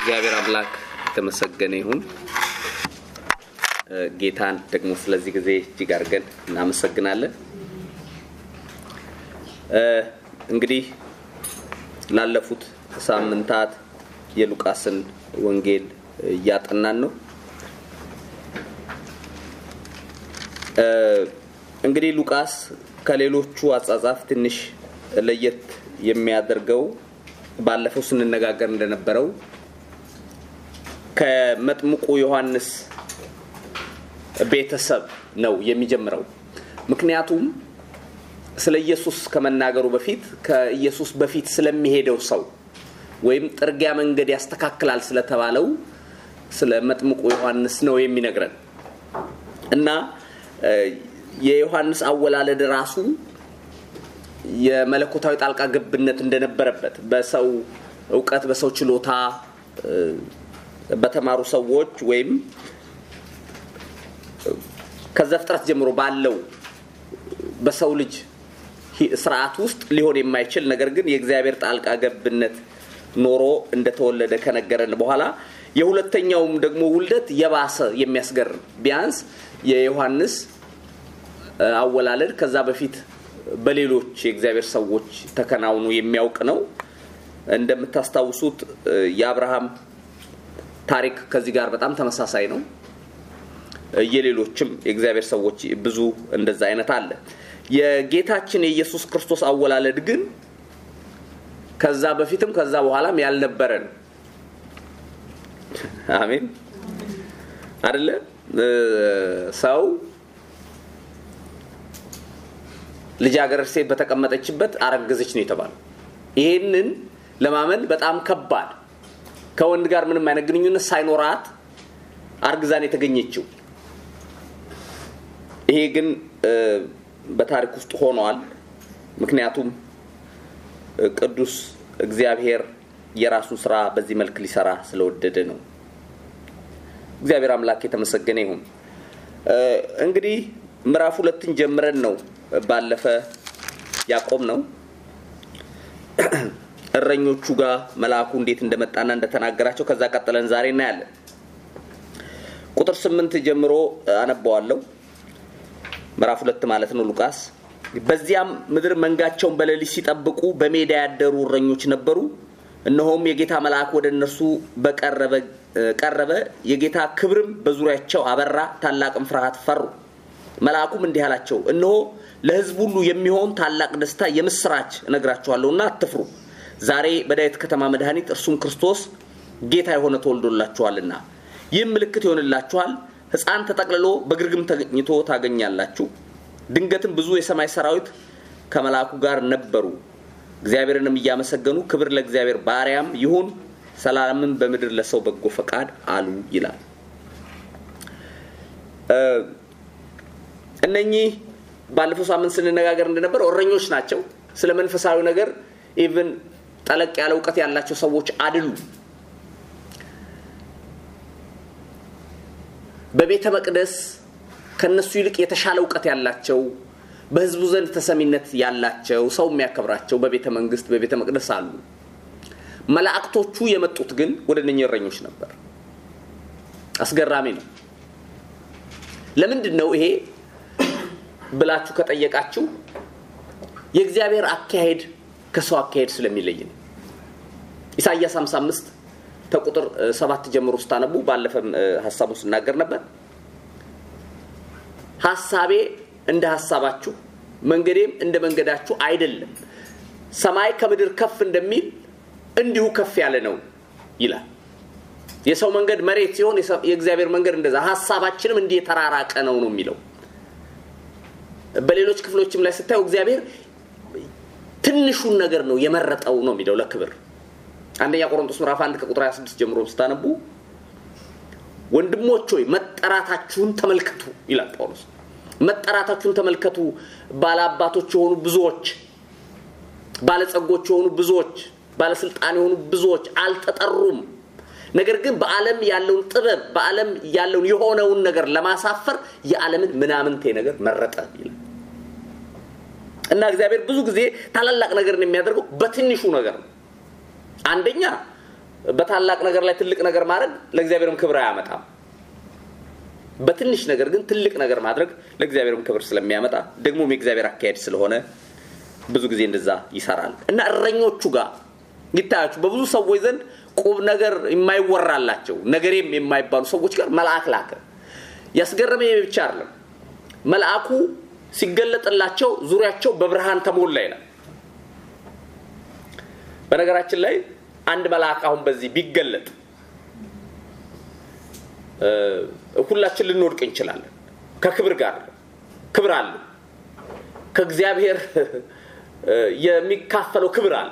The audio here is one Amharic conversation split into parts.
እግዚአብሔር አምላክ የተመሰገነ ይሁን። ጌታን ደግሞ ስለዚህ ጊዜ እጅግ አድርገን እናመሰግናለን። እንግዲህ ላለፉት ሳምንታት የሉቃስን ወንጌል እያጠናን ነው። እንግዲህ ሉቃስ ከሌሎቹ አጻጻፍ ትንሽ ለየት የሚያደርገው ባለፈው ስንነጋገር እንደነበረው ከመጥምቁ ዮሐንስ ቤተሰብ ነው የሚጀምረው። ምክንያቱም ስለ ኢየሱስ ከመናገሩ በፊት ከኢየሱስ በፊት ስለሚሄደው ሰው ወይም ጥርጊያ መንገድ ያስተካክላል ስለተባለው ስለ መጥምቁ ዮሐንስ ነው የሚነግረን እና የዮሐንስ አወላለድ ራሱ የመለኮታዊ ጣልቃ ገብነት እንደነበረበት በሰው እውቀት፣ በሰው ችሎታ፣ በተማሩ ሰዎች ወይም ከዘፍጥረት ጀምሮ ባለው በሰው ልጅ ስርዓት ውስጥ ሊሆን የማይችል ነገር ግን የእግዚአብሔር ጣልቃ ገብነት ኖሮ እንደተወለደ ከነገረን በኋላ የሁለተኛውም ደግሞ ውልደት የባሰ የሚያስገርም ቢያንስ የዮሐንስ አወላለድ ከዛ በፊት በሌሎች የእግዚአብሔር ሰዎች ተከናውኑ የሚያውቅ ነው። እንደምታስታውሱት የአብርሃም ታሪክ ከዚህ ጋር በጣም ተመሳሳይ ነው። የሌሎችም የእግዚአብሔር ሰዎች ብዙ እንደዛ አይነት አለ። የጌታችን የኢየሱስ ክርስቶስ አወላለድ ግን ከዛ በፊትም ከዛ በኋላም ያልነበረ ነው። አሜን አደለ? ሰው ልጃገረድ ሴት በተቀመጠችበት አረገዘች ነው የተባለው። ይሄንን ለማመን በጣም ከባድ ከወንድ ጋር ምንም አይነት ግንኙነት ሳይኖራት አርግዛን የተገኘችው ይሄ ግን በታሪክ ውስጥ ሆኗል። ምክንያቱም ቅዱስ እግዚአብሔር የራሱን ስራ በዚህ መልክ ሊሰራ ስለወደደ ነው። እግዚአብሔር አምላክ የተመሰገነ ይሁን። እንግዲህ ምዕራፍ ሁለትን ጀምረን ነው ባለፈ ያቆም ነው እረኞቹ ጋር መልአኩ እንዴት እንደመጣና እንደተናገራቸው ከዛ ቀጥለን ዛሬ እናያለን። ቁጥር ስምንት ጀምሮ አነባዋለሁ። ምዕራፍ ሁለት ማለት ነው ሉቃስ። በዚያም ምድር መንጋቸውን በሌሊት ሲጠብቁ በሜዳ ያደሩ እረኞች ነበሩ። እነሆም የጌታ መልአክ ወደ እነርሱ ቀረበ፣ የጌታ ክብርም በዙሪያቸው አበራ፣ ታላቅም ፍርሃት ፈሩ። መልአኩም እንዲህ አላቸው፣ እነሆ ለሕዝብ ሁሉ የሚሆን ታላቅ ደስታ የምስራች እነግራችኋለሁና አትፍሩ። ዛሬ በዳዊት ከተማ መድኃኒት እርሱም ክርስቶስ ጌታ የሆነ ተወልዶላችኋልና። ይህም ምልክት ይሆንላችኋል ሕፃን ተጠቅልሎ በግርግም ተኝቶ ታገኛላችሁ። ድንገትም ብዙ የሰማይ ሰራዊት ከመልአኩ ጋር ነበሩ፣ እግዚአብሔርንም እያመሰገኑ ክብር ለእግዚአብሔር ባሪያም ይሁን፣ ሰላምን በምድር ለሰው በጎ ፈቃድ አሉ ይላል። እነኚህ ባለፈው ሳምንት ስንነጋገር እንደነበረው እረኞች ናቸው። ስለ መንፈሳዊ ነገር ኢቭን ጠለቅ ያለ እውቀት ያላቸው ሰዎች አይደሉም። በቤተ መቅደስ ከነሱ ይልቅ የተሻለ እውቀት ያላቸው በህዝቡ ዘንድ ተሰሚነት ያላቸው ሰው የሚያከብራቸው በቤተ መንግስት በቤተ መቅደስ አሉ። መላእክቶቹ የመጡት ግን ወደ እነኚህ እረኞች ነበር። አስገራሚ ነው። ለምንድን ነው ይሄ ብላችሁ ከጠየቃችሁ የእግዚአብሔር አካሄድ ከሰው አካሄድ ስለሚለይ ነው። ኢሳይያስ 55 ከቁጥር ሰባት ጀምሮ ስታነቡ ባለፈም ሀሳቡን ስናገር ነበር። ሀሳቤ እንደ ሀሳባችሁ መንገዴም እንደ መንገዳችሁ አይደለም። ሰማይ ከምድር ከፍ እንደሚል እንዲሁ ከፍ ያለ ነው ይላል። የሰው መንገድ መሬት ሲሆን የእግዚአብሔር መንገድ እንደዛ፣ ሀሳባችንም እንዲህ የተራራቀ ነው ነው የሚለው። በሌሎች ክፍሎችም ላይ ስታዩ እግዚአብሔር ትንሹን ነገር ነው የመረጠው ነው የሚለው ለክብር አንደኛ ቆሮንቶስ ምዕራፍ 1 ከቁጥር 26 ጀምሮ ስታነቡ ወንድሞች ሆይ መጠራታችሁን ተመልከቱ ይላል ጳውሎስ። መጠራታችሁን ተመልከቱ። ባለአባቶች የሆኑ ብዙዎች፣ ባለጸጎች የሆኑ ብዙዎች፣ ባለስልጣን የሆኑ ብዙዎች አልተጠሩም። ነገር ግን በዓለም ያለውን ጥበብ በዓለም ያለውን የሆነውን ነገር ለማሳፈር የዓለምን ምናምንቴ ነገር መረጠ ይላል እና እግዚአብሔር ብዙ ጊዜ ታላላቅ ነገርን የሚያደርገው በትንሹ ነገር ነው። አንደኛ በታላቅ ነገር ላይ ትልቅ ነገር ማድረግ ለእግዚአብሔርም ክብር አያመጣም። በትንሽ ነገር ግን ትልቅ ነገር ማድረግ ለእግዚአብሔርም ክብር ስለሚያመጣ ደግሞም የእግዚአብሔር አካሄድ ስለሆነ ብዙ ጊዜ እንደዛ ይሰራል እና እረኞቹ ጋር ይታያችሁ በብዙ ሰዎች ዘንድ ቁም ነገር የማይወራላቸው ነገሬም የማይባሉ ሰዎች ጋር መልአክ ላከ። ያስገረመ ብቻ አይደለም፣ መልአኩ ሲገለጥላቸው ዙሪያቸው በብርሃን ተሞላ ይላል። በነገራችን ላይ አንድ መልአክ አሁን በዚህ ቢገለጥ ሁላችን ልንወድቅ እንችላለን። ከክብር ጋር ክብር አለ። ከእግዚአብሔር የሚካፈለው ክብር አለ።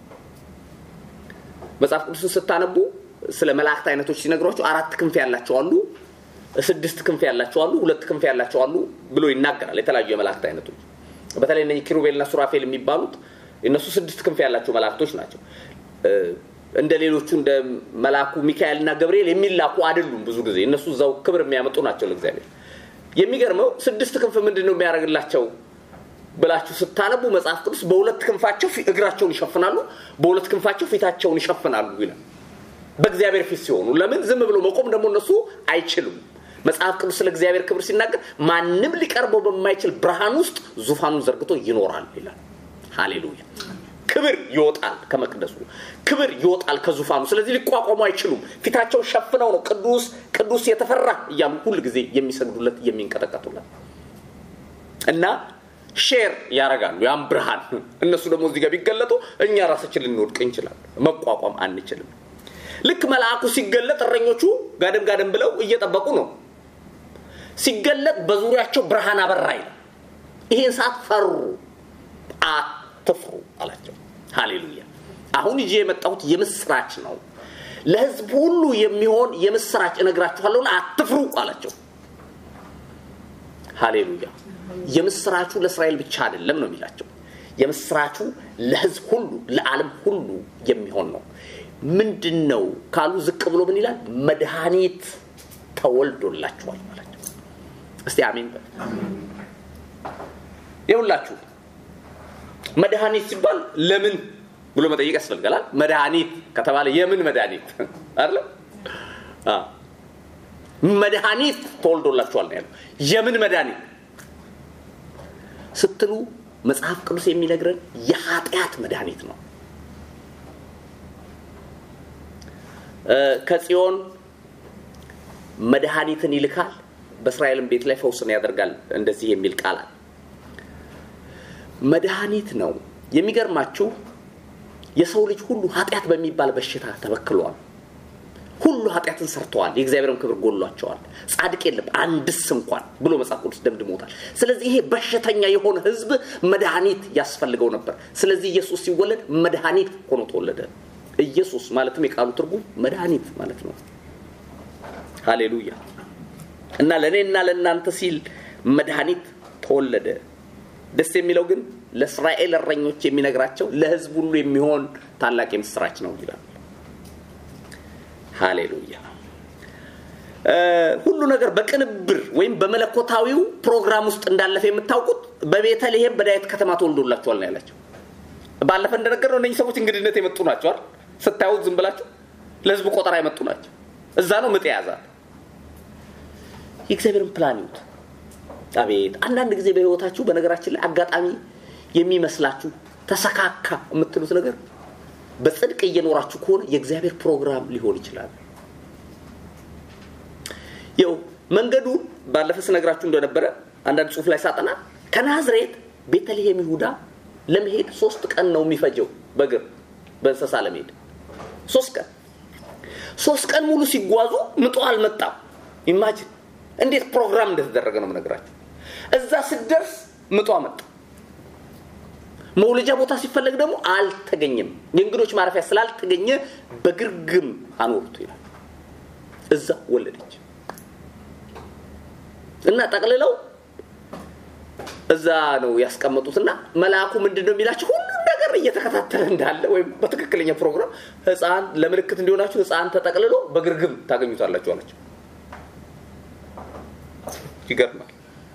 መጽሐፍ ቅዱስን ስታነቡ ስለ መላእክት አይነቶች ሲነግሯቸው አራት ክንፍ ያላቸው አሉ፣ ስድስት ክንፍ ያላቸው አሉ፣ ሁለት ክንፍ ያላቸው አሉ ብሎ ይናገራል። የተለያዩ የመላእክት አይነቶች በተለይ እነ ኪሩቤልና ሱራፌል የሚባሉት እነሱ ስድስት ክንፍ ያላቸው መላእክቶች ናቸው። እንደ ሌሎቹ እንደ መልአኩ ሚካኤልና ገብርኤል የሚላኩ አይደሉም። ብዙ ጊዜ እነሱ እዛው ክብር የሚያመጡ ናቸው ለእግዚአብሔር። የሚገርመው ስድስት ክንፍ ምንድን ነው የሚያደርግላቸው ብላችሁ ስታነቡ መጽሐፍ ቅዱስ በሁለት ክንፋቸው እግራቸውን ይሸፍናሉ፣ በሁለት ክንፋቸው ፊታቸውን ይሸፍናሉ ይላል። በእግዚአብሔር ፊት ሲሆኑ ለምን ዝም ብሎ መቆም ደግሞ እነሱ አይችሉም። መጽሐፍ ቅዱስ ስለ እግዚአብሔር ክብር ሲናገር ማንም ሊቀርበው በማይችል ብርሃን ውስጥ ዙፋኑን ዘርግቶ ይኖራል ይላል። ሃሌሉያ! ክብር ይወጣል ከመቅደሱ፣ ክብር ይወጣል ከዙፋኑ። ስለዚህ ሊቋቋሙ አይችሉም። ፊታቸውን ሸፍነው ነው ቅዱስ ቅዱስ የተፈራ እያሉ ሁል ጊዜ የሚሰግዱለት የሚንቀጠቀጡለት እና ሼር ያደርጋሉ ያን ብርሃን። እነሱ ደግሞ እዚህ ጋር ቢገለጡ እኛ ራሳችን ልንወድቅ እንችላለን፣ መቋቋም አንችልም። ልክ መልአኩ ሲገለጥ እረኞቹ ጋደም ጋደም ብለው እየጠበቁ ነው። ሲገለጥ በዙሪያቸው ብርሃን አበራ ይላል። ይሄን ሰዓት ፈሩ፣ አትፍሩ አላቸው። ሃሌሉያ! አሁን ይዤ የመጣሁት የምስራች ነው። ለህዝብ ሁሉ የሚሆን የምስራች እነግራችኋለሁና አትፍሩ አላቸው። ሃሌሉያ! የምስራቹ ለእስራኤል ብቻ አይደለም ነው የሚላቸው። የምስራቹ ለህዝብ ሁሉ ለዓለም ሁሉ የሚሆን ነው። ምንድን ነው ካሉ ዝቅ ብሎ ምን ይላል? መድኃኒት ተወልዶላችኋል ማላቸው። እስቲ አሜን በል። ይኸውላችሁ መድኃኒት ሲባል ለምን ብሎ መጠየቅ ያስፈልጋል። መድኃኒት ከተባለ የምን መድኃኒት አለ? መድኃኒት ተወልዶላችኋል ነው ያለው። የምን መድኃኒት ስትሉ መጽሐፍ ቅዱስ የሚነግረን የኃጢአት መድኃኒት ነው። ከጽዮን መድኃኒትን ይልካል፣ በእስራኤልም ቤት ላይ ፈውስን ያደርጋል። እንደዚህ የሚል ቃል አለ። መድኃኒት ነው። የሚገርማችሁ የሰው ልጅ ሁሉ ኃጢአት በሚባል በሽታ ተበክሏል። ሁሉ ኃጢአትን ሰርተዋል፣ የእግዚአብሔርም ክብር ጎሏቸዋል፣ ጻድቅ የለም አንድስ እንኳን ብሎ መጽሐፍ ቅዱስ ደምድሞታል። ስለዚህ ይሄ በሽተኛ የሆነ ሕዝብ መድኃኒት ያስፈልገው ነበር። ስለዚህ ኢየሱስ ሲወለድ መድኃኒት ሆኖ ተወለደ። ኢየሱስ ማለትም የቃሉ ትርጉም መድኃኒት ማለት ነው። ሃሌሉያ! እና ለእኔና ለእናንተ ሲል መድኃኒት ተወለደ። ደስ የሚለው ግን ለእስራኤል እረኞች የሚነግራቸው ለህዝብ ሁሉ የሚሆን ታላቅ የምስራች ነው ይላል። ሃሌሉያ! ሁሉ ነገር በቅንብር ወይም በመለኮታዊው ፕሮግራም ውስጥ እንዳለፈ የምታውቁት በቤተልሔም በዳዊት ከተማ ተወልዶላችኋል ነው ያላቸው። ባለፈ እንደነገር ነው እነዚህ ሰዎች እንግድነት የመጡ ናቸዋል። ስታዩት ዝም ብላችሁ ለህዝብ ቆጠራ የመጡ ናቸው። እዛ ነው ምጥ የያዛል። የእግዚአብሔርን ፕላን ይዩት። አቤት! አንዳንድ ጊዜ በህይወታችሁ በነገራችን ላይ አጋጣሚ የሚመስላችሁ ተሰካካ የምትሉት ነገር በጽድቅ እየኖራችሁ ከሆነ የእግዚአብሔር ፕሮግራም ሊሆን ይችላል። ይው መንገዱ ባለፈ ስነግራችሁ እንደነበረ አንዳንድ ጽሁፍ ላይ ሳጠና ከናዝሬት ቤተልሔም ይሁዳ ለመሄድ ሶስት ቀን ነው የሚፈጀው በእግር በእንስሳ ለመሄድ ሶስት ቀን ሶስት ቀን ሙሉ ሲጓዙ ምጦ አልመጣም ኢማጂን እንዴት ፕሮግራም እንደተደረገ ነው የምነግራችሁ እዛ ስደርስ ምጧ መጣ መውለጃ ቦታ ሲፈለግ ደግሞ አልተገኘም የእንግዶች ማረፊያ ስላልተገኘ በግርግም አኖሩት ይላል እዛ ወለደች እና ጠቅልለው እዛ ነው ያስቀመጡትና መልአኩ ምንድን ነው የሚላቸው ሁሉም ነገር እየተከታተለ እንዳለ ወይም በትክክለኛ ፕሮግራም ህፃን ለምልክት እንዲሆናችሁ ህፃን ተጠቅልሎ በግርግም ታገኙታላችሁ አላቸው ይገርማል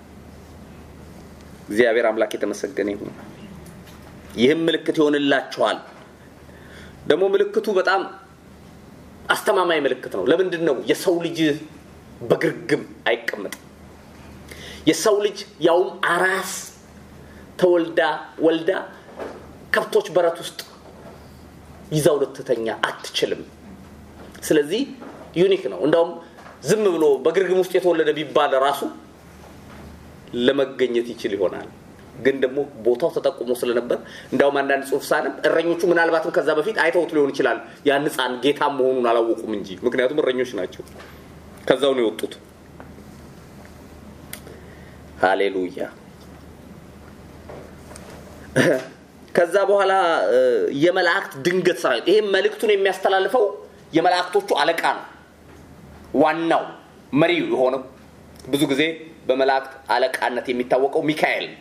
እግዚአብሔር አምላክ የተመሰገነ ይሁን ይህም ምልክት ይሆንላችኋል ደግሞ ምልክቱ በጣም አስተማማኝ ምልክት ነው። ለምንድን ነው የሰው ልጅ በግርግም አይቀመጥም? የሰው ልጅ ያውም አራስ ተወልዳ ወልዳ ከብቶች በረት ውስጥ ይዛው ልትተኛ አትችልም። ስለዚህ ዩኒክ ነው። እንዳውም ዝም ብሎ በግርግም ውስጥ የተወለደ ቢባል ራሱ ለመገኘት ይችል ይሆናል። ግን ደግሞ ቦታው ተጠቁሞ ስለነበር እንዳውም አንዳንድ ጽሑፍ ሳነብ እረኞቹ ምናልባትም ከዛ በፊት አይተውት ሊሆን ይችላል ያን ሕፃን ጌታ መሆኑን አላወቁም እንጂ ምክንያቱም እረኞች ናቸው። ከዛው ነው የወጡት። ሃሌሉያ። ከዛ በኋላ የመላእክት ድንገት ሰራዊት ይሄ መልእክቱን የሚያስተላልፈው የመላእክቶቹ አለቃ ነው። ዋናው መሪው የሆነው ብዙ ጊዜ በመላእክት አለቃነት የሚታወቀው ሚካኤል ነው።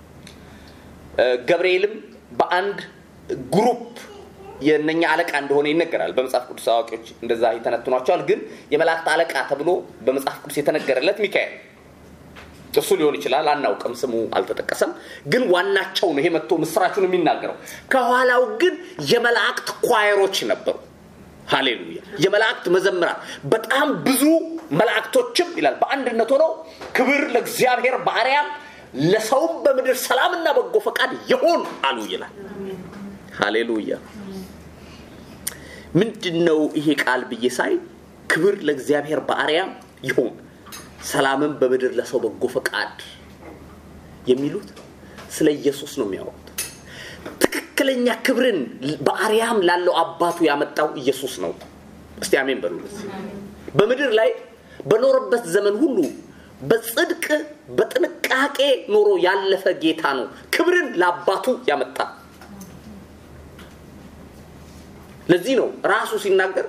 ገብርኤልም በአንድ ግሩፕ የነኛ አለቃ እንደሆነ ይነገራል። በመጽሐፍ ቅዱስ አዋቂዎች እንደዛ ይተነትኗቸዋል። ግን የመላእክት አለቃ ተብሎ በመጽሐፍ ቅዱስ የተነገረለት ሚካኤል እሱ ሊሆን ይችላል፣ አናውቅም። ስሙ አልተጠቀሰም። ግን ዋናቸው ነው ይሄ መጥቶ ምስራቹን የሚናገረው። ከኋላው ግን የመላእክት ኳየሮች ነበሩ። ሃሌሉያ! የመላእክት መዘምራን በጣም ብዙ መላእክቶችም ይላል በአንድነት ሆነው ክብር ለእግዚአብሔር በአርያም ለሰውም በምድር ሰላምና በጎ ፈቃድ ይሁን አሉ ይላል። ሃሌሉያ! ምንድን ነው ይሄ ቃል ብዬ ሳይ ክብር ለእግዚአብሔር በአርያም ይሁን ሰላምን በምድር ለሰው በጎ ፈቃድ የሚሉት ስለ ኢየሱስ ነው የሚያወሩት። ትክክለኛ ክብርን በአርያም ላለው አባቱ ያመጣው ኢየሱስ ነው። እስቲ አሜን በሉ። በምድር ላይ በኖረበት ዘመን ሁሉ በጽድቅ በጥንቃቄ ኖሮ ያለፈ ጌታ ነው። ክብርን ለአባቱ ያመጣ። ለዚህ ነው ራሱ ሲናገር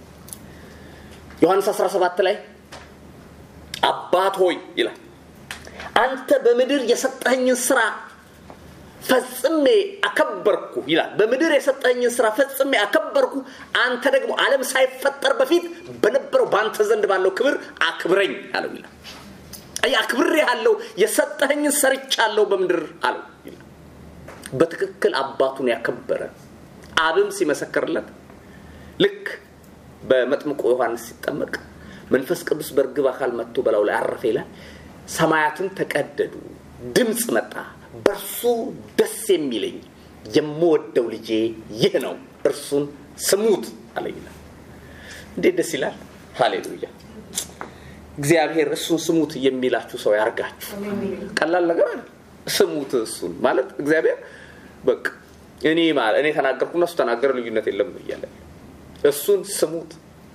ዮሐንስ 17 ላይ አባት ሆይ ይላል አንተ በምድር የሰጠኸኝን ስራ ፈጽሜ አከበርኩ ይላል። በምድር የሰጠኸኝን ስራ ፈጽሜ አከበርኩ፣ አንተ ደግሞ ዓለም ሳይፈጠር በፊት በነበረው በአንተ ዘንድ ባለው ክብር አክብረኝ አለው ይላል። አይ አክብሬ ያለው የሰጠኸኝን ሰርቻለሁ በምድር አለው ይላል። በትክክል አባቱን ያከበረ አብም ሲመሰክርለት ልክ በመጥምቆ ዮሐንስ ሲጠመቅ መንፈስ ቅዱስ በእርግብ አካል መጥቶ በላዩ ላይ አረፈ ይላል። ሰማያትን ተቀደዱ፣ ድምፅ መጣ፣ በእርሱ ደስ የሚለኝ የምወደው ልጄ ይህ ነው፣ እርሱን ስሙት አለ ይላል። እንዴት ደስ ይላል! ሃሌሉያ! እግዚአብሔር እሱን ስሙት የሚላችሁ ሰው ያርጋችሁ። ቀላል ነገር አለ። ስሙት እሱን ማለት እግዚአብሔር በቃ እኔ ማለት እኔ ተናገርኩና እሱ ተናገረ ልዩነት የለም እያለ እሱን ስሙት።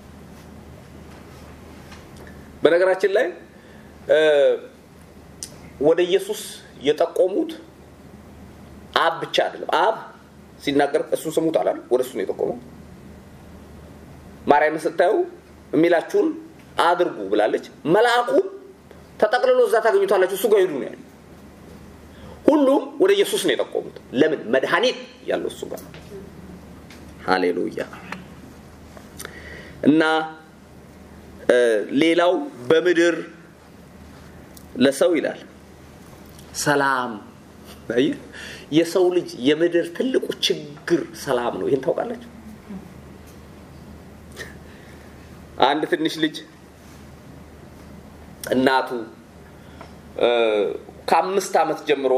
በነገራችን ላይ ወደ ኢየሱስ የጠቆሙት አብ ብቻ አይደለም። አብ ሲናገር እሱን ስሙት አላለም፣ ወደ እሱ ነው የጠቆመው። ማርያምን ስታዩ የሚላችሁን አድርጉ ብላለች። መልአኩም ተጠቅልሎ እዛ ታገኙታላችሁ፣ እሱ ጋር ሂዱ ነው ያለው። ሁሉም ወደ ኢየሱስ ነው የጠቆሙት። ለምን? መድኃኒት ያለው እሱ ጋር ነው። ሃሌሉያ እና ሌላው በምድር ለሰው ይላል ሰላም። አየህ የሰው ልጅ የምድር ትልቁ ችግር ሰላም ነው። ይህን ታውቃላችሁ? አንድ ትንሽ ልጅ እናቱ ከአምስት ዓመት ጀምሮ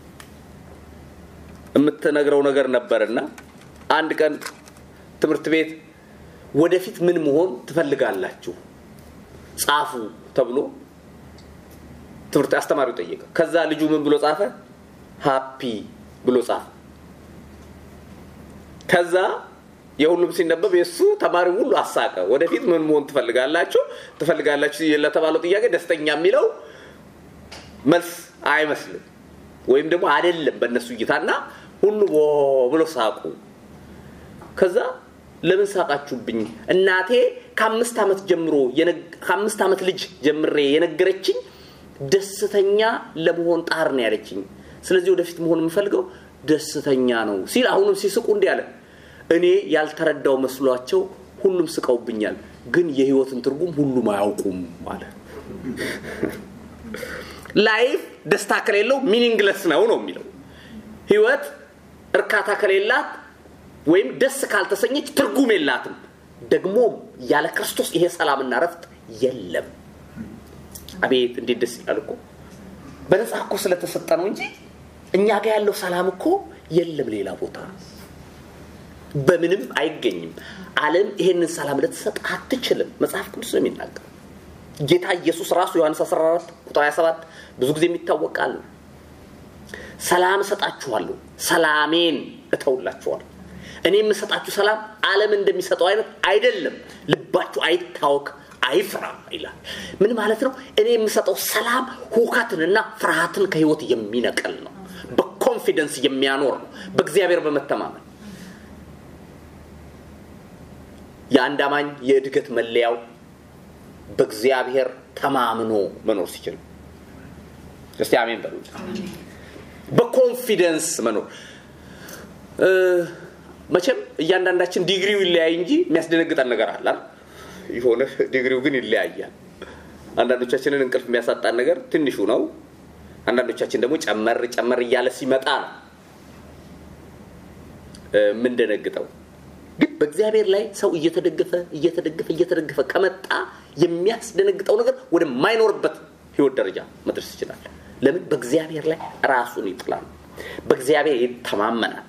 የምትነግረው ነገር ነበርና አንድ ቀን ትምህርት ቤት ወደፊት ምን መሆን ትፈልጋላችሁ ጻፉ ተብሎ ትምህርት አስተማሪው ጠየቀ። ከዛ ልጁ ምን ብሎ ጻፈ? ሃፒ ብሎ ጻፈ። ከዛ የሁሉም ሲነበብ የእሱ ተማሪ ሁሉ አሳቀ። ወደፊት ምን መሆን ትፈልጋላችሁ ትፈልጋላችሁ ለተባለው ጥያቄ ደስተኛ የሚለው መልስ አይመስልም፣ ወይም ደግሞ አይደለም በእነሱ እይታና ሁሉ ብሎ ሳቁ። ከዛ ለምን ሳቃችሁብኝ? እናቴ ከአምስት ዓመት ጀምሮ ከአምስት ዓመት ልጅ ጀምሬ የነገረችኝ ደስተኛ ለመሆን ጣር ነው ያለችኝ። ስለዚህ ወደፊት መሆን የምፈልገው ደስተኛ ነው ሲል አሁንም ሲስቁ እንዲህ አለ። እኔ ያልተረዳው መስሏቸው ሁሉም ስቀውብኛል፣ ግን የህይወትን ትርጉም ሁሉም አያውቁም አለ። ላይፍ ደስታ ከሌለው ሚኒንግለስ ነው ነው የሚለው ህይወት እርካታ ከሌላት ወይም ደስ ካልተሰኘች ትርጉም የላትም። ደግሞም ያለ ክርስቶስ ይሄ ሰላምና ረፍት የለም። አቤት እንዴት ደስ ይላል እኮ በነፃ እኮ ስለተሰጠ ነው እንጂ እኛ ጋር ያለው ሰላም እኮ የለም ሌላ ቦታ በምንም አይገኝም። ዓለም ይሄንን ሰላም ልትሰጥ አትችልም። መጽሐፍ ቅዱስ ነው የሚናገር። ጌታ ኢየሱስ ራሱ ዮሐንስ 14 ቁጥር 27 ብዙ ጊዜ የሚታወቅ ቃል ነው። ሰላም እሰጣችኋለሁ፣ ሰላሜን እተውላችኋለሁ። እኔ የምሰጣችሁ ሰላም ዓለም እንደሚሰጠው አይነት አይደለም። ልባችሁ አይታወክ አይፍራ ይላል። ምን ማለት ነው? እኔ የምሰጠው ሰላም ሁከትንና ፍርሃትን ከህይወት የሚነቅል ነው። በኮንፊደንስ የሚያኖር ነው። በእግዚአብሔር በመተማመን የአንድ አማኝ የእድገት መለያው በእግዚአብሔር ተማምኖ መኖር ሲችል እስቲ አሜን በሉ። በኮንፊደንስ መኖር መቼም እያንዳንዳችን ዲግሪው ይለያይ እንጂ የሚያስደነግጠን ነገር አለ የሆነ ዲግሪው ግን ይለያያል። አንዳንዶቻችንን እንቅልፍ የሚያሳጣን ነገር ትንሹ ነው። አንዳንዶቻችን ደግሞ ጨመር ጨመር እያለ ሲመጣ ነው የምንደነግጠው። ግን በእግዚአብሔር ላይ ሰው እየተደገፈ እየተደገፈ እየተደገፈ ከመጣ የሚያስደነግጠው ነገር ወደማይኖርበት ህይወት ደረጃ መድረስ ይችላል። ለምን? በእግዚአብሔር ላይ ራሱን ይጥላል። በእግዚአብሔር ይተማመናል።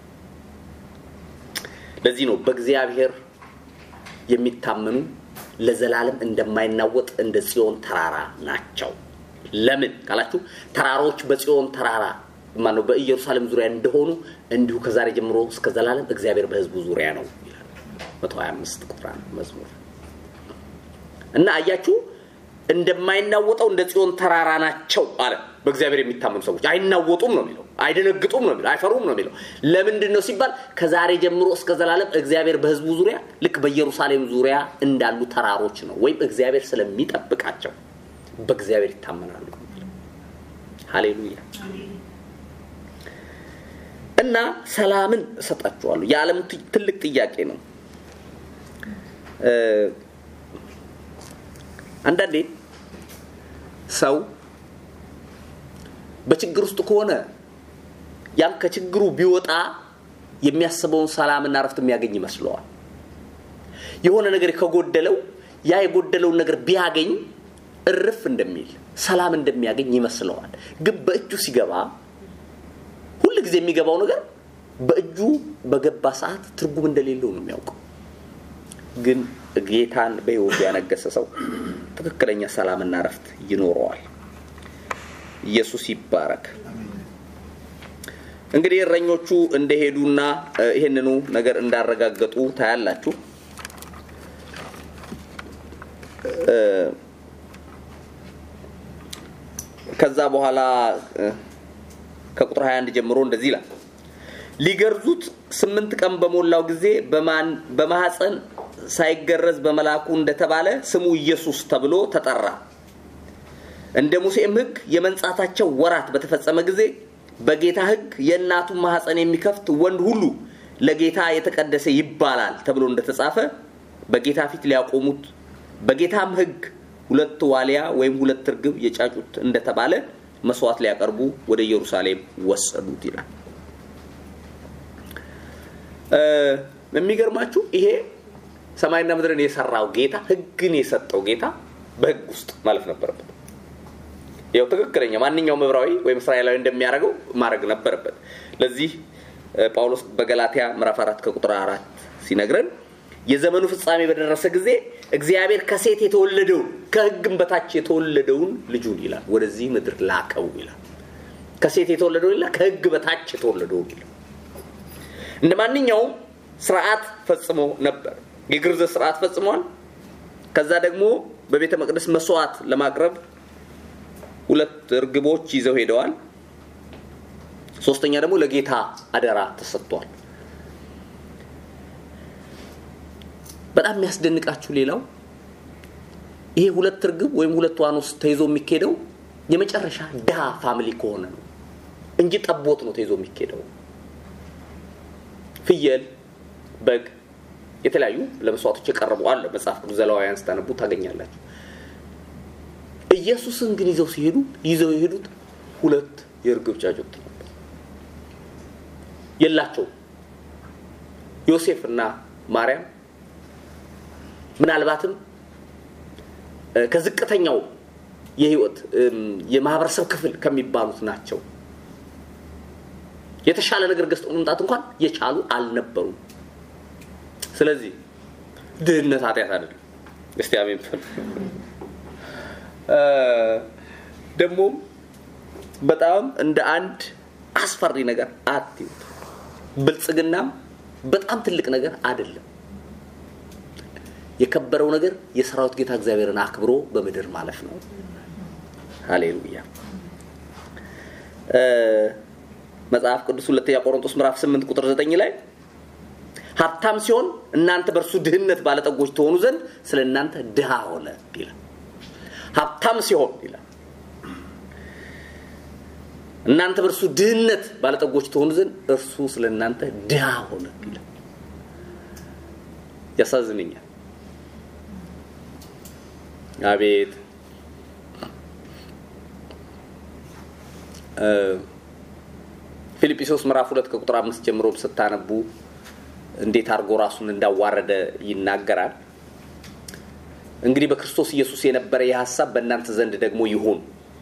ለዚህ ነው በእግዚአብሔር የሚታመኑ ለዘላለም እንደማይናወጥ እንደ ጽዮን ተራራ ናቸው። ለምን ካላችሁ ተራሮች በጽዮን ተራራ ማነው በኢየሩሳሌም ዙሪያ እንደሆኑ እንዲሁ ከዛሬ ጀምሮ እስከ ዘላለም እግዚአብሔር በህዝቡ ዙሪያ ነው ይላል 125 ቁጥር መዝሙር እና አያችሁ እንደማይናወጠው እንደ ጽዮን ተራራ ናቸው አለ። በእግዚአብሔር የሚታመኑ ሰዎች አይናወጡም ነው የሚለው፣ አይደነግጡም ነው የሚለው፣ አይፈሩም ነው የሚለው። ለምንድን ነው ሲባል ከዛሬ ጀምሮ እስከ ዘላለም እግዚአብሔር በህዝቡ ዙሪያ ልክ በኢየሩሳሌም ዙሪያ እንዳሉ ተራሮች ነው፣ ወይም እግዚአብሔር ስለሚጠብቃቸው በእግዚአብሔር ይታመናሉ። ሃሌሉያ። እና ሰላምን እሰጣችኋለሁ። የዓለም ትልቅ ጥያቄ ነው። አንዳንዴ ሰው በችግር ውስጥ ከሆነ ያም ከችግሩ ቢወጣ የሚያስበውን ሰላምና ረፍት የሚያገኝ ይመስለዋል። የሆነ ነገር ከጎደለው ያ የጎደለውን ነገር ቢያገኝ እርፍ እንደሚል ሰላም እንደሚያገኝ ይመስለዋል። ግን በእጁ ሲገባ ሁል ጊዜ የሚገባው ነገር በእጁ በገባ ሰዓት ትርጉም እንደሌለው ነው የሚያውቀው። ግን ጌታን በህይወቱ ያነገሰ ሰው ትክክለኛ ሰላምና ረፍት ይኖረዋል። ኢየሱስ ይባረክ። እንግዲህ እረኞቹ እንደሄዱና ይህንኑ ነገር እንዳረጋገጡ ታያላችሁ። ከዛ በኋላ ከቁጥር 21 ጀምሮ እንደዚህ ይላል። ሊገርዙት ስምንት ቀን በሞላው ጊዜ በማህፀን ሳይገረዝ በመላኩ እንደተባለ ስሙ ኢየሱስ ተብሎ ተጠራ። እንደ ሙሴም ሕግ የመንጻታቸው ወራት በተፈጸመ ጊዜ በጌታ ሕግ የእናቱን ማህፀን የሚከፍት ወንድ ሁሉ ለጌታ የተቀደሰ ይባላል ተብሎ እንደተጻፈ በጌታ ፊት ሊያቆሙት በጌታም ሕግ ሁለት ዋሊያ ወይም ሁለት እርግብ የጫጩት እንደተባለ መስዋዕት ሊያቀርቡ ወደ ኢየሩሳሌም ወሰዱት ይላል። የሚገርማችሁ ይሄ ሰማይና ምድርን የሰራው ጌታ ህግን የሰጠው ጌታ በህግ ውስጥ ማለፍ ነበረበት። ያው ትክክለኛ ማንኛውም ዕብራዊ ወይም እስራኤላዊ እንደሚያደርገው ማድረግ ነበረበት። ለዚህ ጳውሎስ በገላትያ ምዕራፍ አራት ከቁጥር አራት ሲነግረን የዘመኑ ፍጻሜ በደረሰ ጊዜ እግዚአብሔር ከሴት የተወለደውን ከህግም በታች የተወለደውን ልጁን ይላል ወደዚህ ምድር ላከው ይላል። ከሴት የተወለደውን ይላል፣ ከህግ በታች የተወለደውን ይላል። እንደ ማንኛውም ስርዓት ፈጽሞ ነበር። የግርዘት ስርዓት ፈጽሟል። ከዛ ደግሞ በቤተ መቅደስ መስዋዕት ለማቅረብ ሁለት እርግቦች ይዘው ሄደዋል። ሶስተኛ ደግሞ ለጌታ አደራ ተሰጥቷል። በጣም የሚያስደንቃችሁ ሌላው ይሄ ሁለት እርግብ ወይም ሁለት ዋኖስ ተይዞ የሚኬደው የመጨረሻ ድሃ ፋሚሊ ከሆነ ነው እንጂ ጠቦት ነው ተይዞ የሚኬደው። ፍየል፣ በግ፣ የተለያዩ ለመስዋዕቶች የቀረቡ አለ። መጽሐፍ ቅዱስ ዘሌዋውያን ስታነቡ ታገኛላችሁ። ኢየሱስን ግን ይዘው ሲሄዱ ይዘው የሄዱት ሁለት የእርግብ ጫጩት ነበር። የላቸውም። ዮሴፍ እና ማርያም ምናልባትም ከዝቅተኛው የህይወት የማህበረሰብ ክፍል ከሚባሉት ናቸው። የተሻለ ነገር ገዝተው መምጣት እንኳን የቻሉ አልነበሩም። ስለዚህ ድህነት ኃጢአት አይደለም። እስቲ አሜን። ደግሞም በጣም እንደ አንድ አስፈሪ ነገር አትዩት። ብልጽግናም በጣም ትልቅ ነገር አይደለም። የከበረው ነገር የሰራዊት ጌታ እግዚአብሔርን አክብሮ በምድር ማለፍ ነው። ሃሌሉያ። መጽሐፍ ቅዱስ ሁለተኛ ቆሮንቶስ ምዕራፍ 8 ቁጥር 9 ላይ ሀብታም ሲሆን እናንተ በእርሱ ድህነት ባለጠጎች ትሆኑ ዘንድ ስለ እናንተ ድሃ ሆነ ይላል። ሀብታም ሲሆን ይላል እናንተ በእርሱ ድህነት ባለጠጎች ትሆኑ ዘንድ እርሱ ስለ እናንተ ድሃ ሆነ ይላል። ያሳዝነኛል። አቤት ፊልጵስዩስ ምዕራፍ ሁለት ከቁጥር አምስት ጀምሮ ስታነቡ እንዴት አድርጎ ራሱን እንዳዋረደ ይናገራል። እንግዲህ በክርስቶስ ኢየሱስ የነበረ ይህ ሀሳብ በእናንተ ዘንድ ደግሞ ይሁን።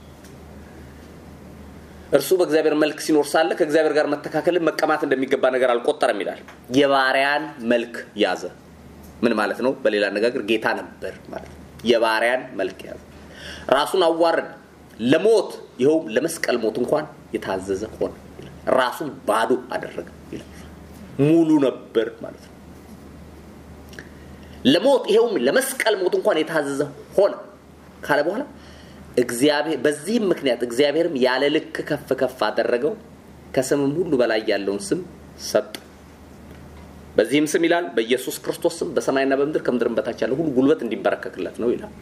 እርሱ በእግዚአብሔር መልክ ሲኖር ሳለ ከእግዚአብሔር ጋር መተካከልን መቀማት እንደሚገባ ነገር አልቆጠረም ይላል። የባሪያን መልክ ያዘ። ምን ማለት ነው? በሌላ አነጋገር ጌታ ነበር ማለት ነው። የባሪያን መልክ ያዘ። ራሱን አዋረደ፣ ለሞት ይኸውም ለመስቀል ሞት እንኳን የታዘዘ ሆነ። ራሱን ባዶ አደረገ ይላል። ሙሉ ነበር ማለት ነው። ለሞት ይኸውም ለመስቀል ሞት እንኳን የታዘዘ ሆነ ካለ በኋላ እግዚአብሔር በዚህም ምክንያት እግዚአብሔርም ያለ ልክ ከፍ ከፍ አደረገው፣ ከስምም ሁሉ በላይ ያለውን ስም ሰጠ። በዚህም ስም ይላል በኢየሱስ ክርስቶስ ስም በሰማይና በምድር ከምድርም በታች ያለ ሁሉ ጉልበት እንዲንበረከክለት ነው ይላል።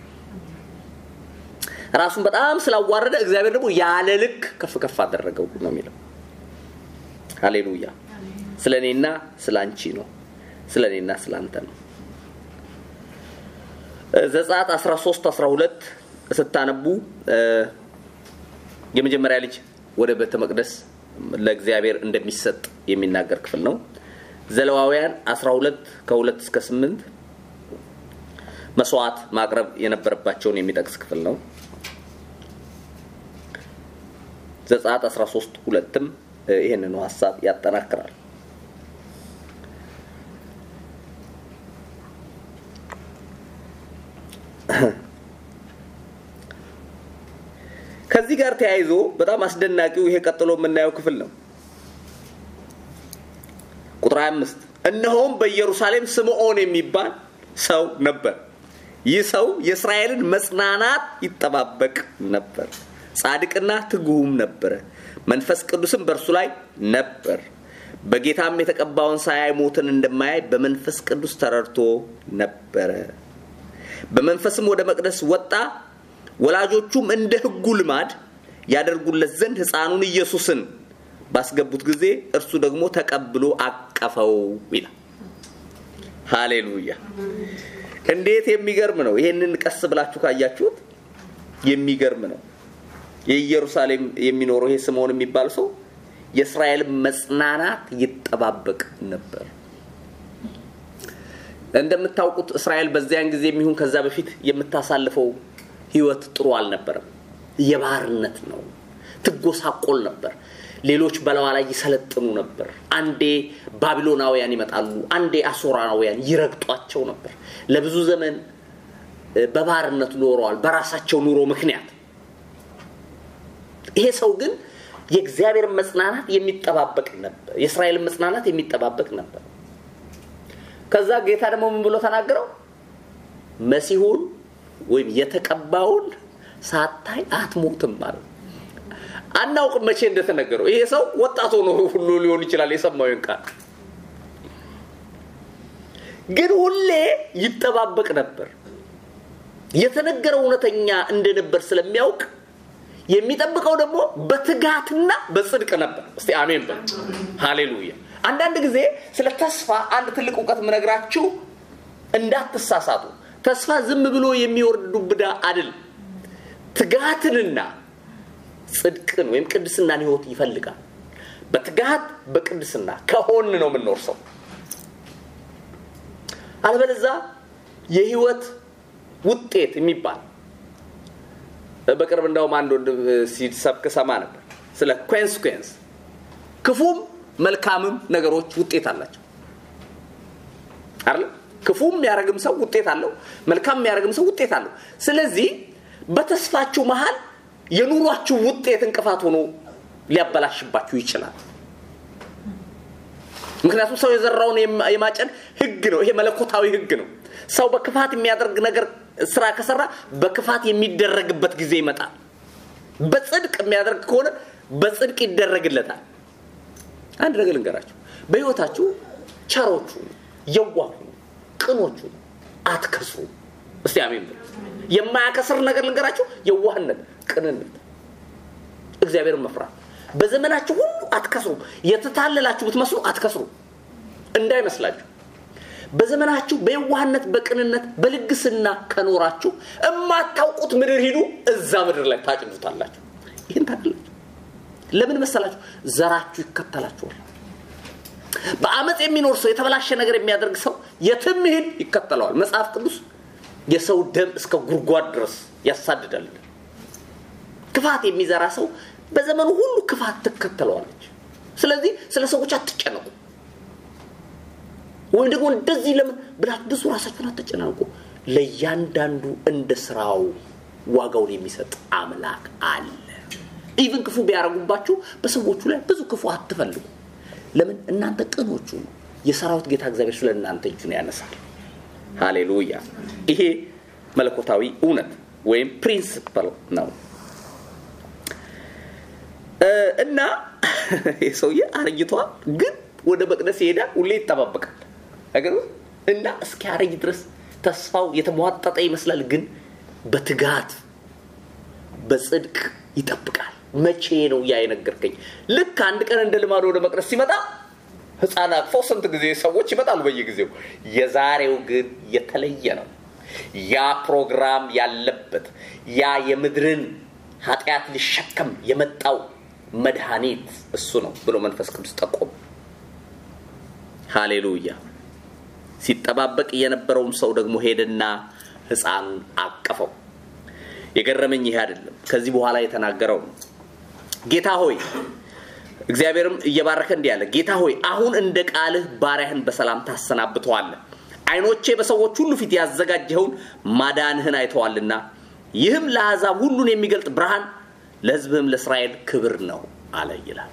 ራሱን በጣም ስላዋረደ እግዚአብሔር ደግሞ ያለ ልክ ከፍ ከፍ አደረገው ነው የሚለው። ሃሌሉያ። ስለ እኔና ስለ አንቺ ነው። ስለ እኔና ስለ አንተ ነው። ዘጸአት 13 12 ስታነቡ የመጀመሪያ ልጅ ወደ ቤተ መቅደስ ለእግዚአብሔር እንደሚሰጥ የሚናገር ክፍል ነው። ዘለዋውያን 12 ከ2 እስከ 8 መስዋዕት ማቅረብ የነበረባቸውን የሚጠቅስ ክፍል ነው። ዘጸአት 13 ሁለትም ይህንኑ ሀሳብ ያጠናክራል። ከዚህ ጋር ተያይዞ በጣም አስደናቂው ይሄ ቀጥሎ የምናየው ክፍል ነው። ቁጥር 25 እነሆም በኢየሩሳሌም ስምዖን የሚባል ሰው ነበር። ይህ ሰው የእስራኤልን መጽናናት ይጠባበቅ ነበር። ጻድቅና ትጉህም ነበረ። መንፈስ ቅዱስም በእርሱ ላይ ነበር። በጌታም የተቀባውን ሳያይ ሞትን እንደማያይ በመንፈስ ቅዱስ ተረድቶ ነበረ። በመንፈስም ወደ መቅደስ ወጣ። ወላጆቹም እንደ ሕጉ ልማድ ያደርጉለት ዘንድ ሕፃኑን ኢየሱስን ባስገቡት ጊዜ እርሱ ደግሞ ተቀብሎ አቀፈው ይላል። ሃሌሉያ! እንዴት የሚገርም ነው! ይሄንን ቀስ ብላችሁ ካያችሁት የሚገርም ነው። የኢየሩሳሌም የሚኖረው ይሄ ስምዖን የሚባል ሰው የእስራኤል መጽናናት ይጠባበቅ ነበር። እንደምታውቁት እስራኤል በዚያን ጊዜ የሚሆን ከዛ በፊት የምታሳልፈው ህይወት ጥሩ አልነበረም። የባርነት ነው። ትጎሳቆል ነበር። ሌሎች በለዋ ላይ ይሰለጥኑ ነበር። አንዴ ባቢሎናውያን ይመጣሉ፣ አንዴ አሶራውያን ይረግጧቸው ነበር። ለብዙ ዘመን በባርነት ኖረዋል በራሳቸው ኑሮ ምክንያት። ይሄ ሰው ግን የእግዚአብሔር መጽናናት የሚጠባበቅ ነበር። የእስራኤልን መጽናናት የሚጠባበቅ ነበር። ከዛ ጌታ ደግሞ ምን ብሎ ተናገረው? መሲሁን ወይም የተቀባውን ሳታይ አትሞትም ማለት አናውቅም መቼ እንደተነገረው። ይሄ ሰው ወጣት ሆኖ ሁሉ ሊሆን ይችላል የሰማውን ቃል ግን ሁሌ ይጠባበቅ ነበር። የተነገረው እውነተኛ እንደነበር ስለሚያውቅ የሚጠብቀው ደግሞ በትጋትና በጽድቅ ነበር። እስቲ አሜን በል። ሃሌሉያ። አንዳንድ ጊዜ ስለ ተስፋ አንድ ትልቅ እውቀት የምነግራችሁ እንዳትሳሳቱ። ተስፋ ዝም ብሎ የሚወርድ ዱብዳ አይደል። ትጋትንና ጽድቅን ወይም ቅድስናን ህይወት ይፈልጋል። በትጋት በቅድስና ከሆን ነው የምንወርሰው። አለበለዛ የህይወት ውጤት የሚባል በቅርብ እንዳውም አንድ ወንድም ሲሰብክ ሰማ ነበር ስለ ኮንስኩንስ ክፉም መልካምም ነገሮች ውጤት አላቸው አይደል ክፉም የሚያደርግም ሰው ውጤት አለው መልካም የሚያደርግም ሰው ውጤት አለው ስለዚህ በተስፋችሁ መሃል የኑሯችሁ ውጤት እንቅፋት ሆኖ ሊያበላሽባችሁ ይችላል ምክንያቱም ሰው የዘራውን የማጨድ ህግ ነው ይሄ መለኮታዊ ህግ ነው ሰው በክፋት የሚያደርግ ነገር ስራ ከሰራ በክፋት የሚደረግበት ጊዜ ይመጣል በጽድቅ የሚያደርግ ከሆነ በጽድቅ ይደረግለታል አንድ ነገር ልንገራችሁ በህይወታችሁ ቸሮቹ የዋሁ ቅኖቹ አትከስሩ እስቲ አሜን ብሎ የማያከስር ነገር ልንገራችሁ የዋህነት ቅንነት እግዚአብሔርን መፍራት በዘመናችሁ ሁሉ አትከስሩ የተታለላችሁ ብትመስሉ አትከስሩ እንዳይመስላችሁ በዘመናችሁ በየዋህነት በቅንነት በልግስና ከኖራችሁ እማታውቁት ምድር ሂዱ እዛ ምድር ላይ ታጭዱታላችሁ ይህን ታውቃላችሁ ለምን መሰላችሁ ዘራችሁ ይከተላችኋል በአመፅ የሚኖር ሰው የተበላሸ ነገር የሚያደርግ ሰው የትም ይሄድ ይከተለዋል መጽሐፍ ቅዱስ የሰው ደም እስከ ጉድጓድ ድረስ ያሳድዳል ክፋት የሚዘራ ሰው በዘመኑ ሁሉ ክፋት ትከተለዋለች ስለዚህ ስለ ሰዎች አትጨነቁ ወይም ደግሞ እንደዚህ ለምን ብላችሁ ብዙ ራሳችሁን አትጨናንቁ ለእያንዳንዱ እንደ ስራው ዋጋውን የሚሰጥ አምላክ አለ ኢቭን ክፉ ቢያደርጉባችሁ በሰዎቹ ላይ ብዙ ክፉ አትፈልጉ ለምን እናንተ ቅኖቹ ነው የሰራዊት ጌታ እግዚአብሔር ስለ እናንተ እጁን ያነሳል ሃሌሉያ ይሄ መለኮታዊ እውነት ወይም ፕሪንስፕል ነው እና የሰውዬ አረጅቷል ግን ወደ መቅደስ ይሄዳል ሁሌ ይጠባበቃል ነገር እና እስኪያረጅ ድረስ ተስፋው የተሟጠጠ ይመስላል ግን በትጋት በጽድቅ ይጠብቃል መቼ ነው ያ የነገርከኝ ልክ አንድ ቀን እንደ ልማድ ወደ መቅደስ ሲመጣ ህፃን አቅፈው ስንት ጊዜ ሰዎች ይመጣሉ በየጊዜው የዛሬው ግን የተለየ ነው ያ ፕሮግራም ያለበት ያ የምድርን ኃጢአት ሊሸከም የመጣው መድኃኒት እሱ ነው ብሎ መንፈስ ቅዱስ ጠቆም ሃሌሉያ ሲጠባበቅ የነበረውም ሰው ደግሞ ሄደና ህፃኑን አቀፈው የገረመኝ ይሄ አይደለም ከዚህ በኋላ የተናገረው ነው ጌታ ሆይ እግዚአብሔርም እየባረከ እንዲህ ያለ ጌታ ሆይ አሁን እንደ ቃልህ ባሪያህን በሰላም ታሰናብተዋለህ አይኖቼ በሰዎች ሁሉ ፊት ያዘጋጀኸውን ማዳንህን አይተዋልና ይህም ለአሕዛብ ሁሉን የሚገልጥ ብርሃን ለህዝብህም ለእስራኤል ክብር ነው አለ ይላል